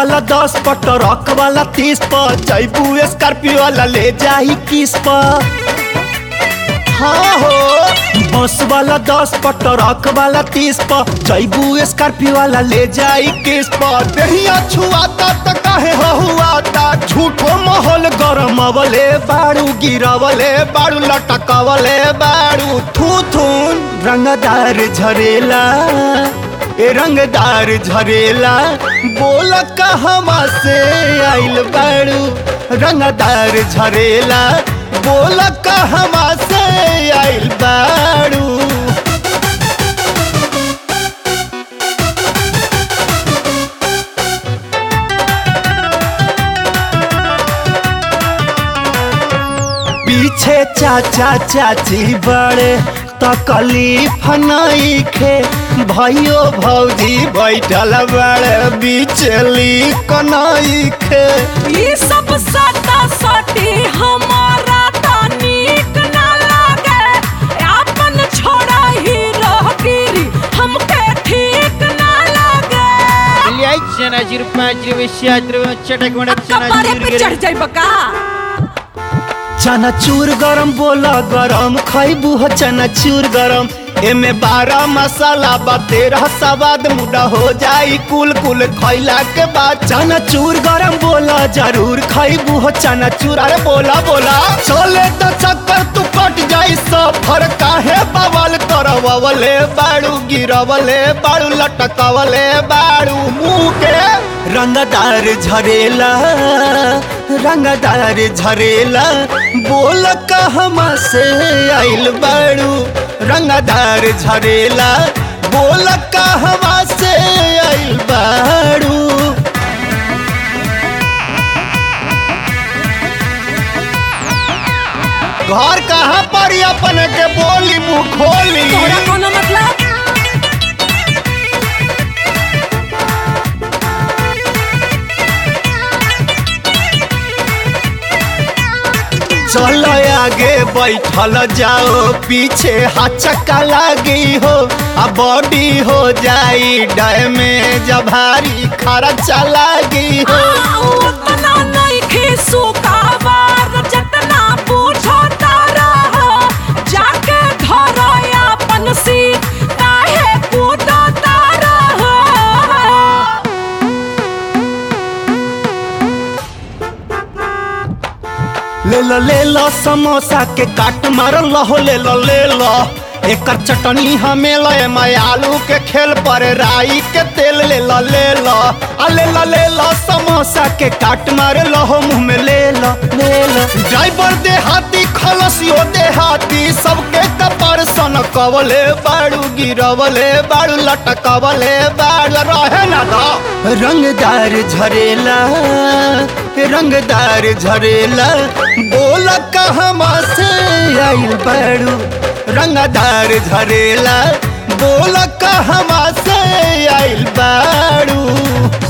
वाला दस पर ट्रक वाला तीस पर जैबू स्कॉर्पियो वाला ले जाही किस पर हाँ हो बस वाला दस पर ट्रक वाला तीस पर जैबू स्कॉर्पियो वाला ले जाई किस पर देहिया छुआता त काहे हुआता झूठो माहौल गरम अवले बाड़ू गिरवले बाड़ू लटकवले बाड़ू थू थून रंगदार झरेला ए रंगदार झरेला बोल कहवा से आइल बाड़ू रंगदार झरेला बोल कहवा से आइल बाड़ू पीछे चाचा चाची बड़े तकलीफ नईखे भैयो भौजी बैठल बड़े बिचली कनईखे ई सब सता सटी हमारा त नीक ना लागे आपन छोड़ा ही रहगिरी हमके ठीक ना लागे चनाची रुपयाची विषयाची चटक मडक कपारे पे चढ़ जाई बका चनाचूर गरम बोला गरम खैबू हो चनाचूर गरम एमे बारह मसाला बा तेरह सवाद मुड़ा हो जाई कुल कुल खैला के बाद चनाचूर गरम बोला जरूर खैबू हो चनाचूर अरे बोला बोला चले तो चक्कर तू कट जाई सफर काहे बवाल करवले बाड़ू गिरवले बाड़ू लटकवले बाड़ू मुंह के रंगदार झरेला रंगदार झरेला बोल कहवा से आइल बाड़ू रंगदार झरेला बोल कहवा से आइल बाड़ू घर कहाँ पर ही अपन के बोली मुँह खोली तोरा कोनो मतलब चलो आगे बैठल जाओ पीछे हचका लागी हो आ बॉडी हो जाई डैमेज भारी खर्चा लागी हो आ, उतना नइखे सुकाबार जतना पूछो तारा हो जाके घर अपन सीट काहे कूदो तारा हो ले लो ले लो समोसा के काट मार लहो ले लो ले लो एकर चटनी हमें ले मैं आलू के खेल पर राई के तेल ले लो ले लो आ ले लो ले लो समोसा के काट मार लहो मुंह में ले लो ले लो ड्राइवर दे हाथी खलसियो दे हाथी सबके कपर सन कवले बाड़ू गिरवले बाड़ू लटकवले बाड़ू रहे ना दो रंगदार झरेला रंगदार झरेला बोल कहवा से आइल बाड़ू रंगदार झरेला बोल कहवा से आइल बाड़ू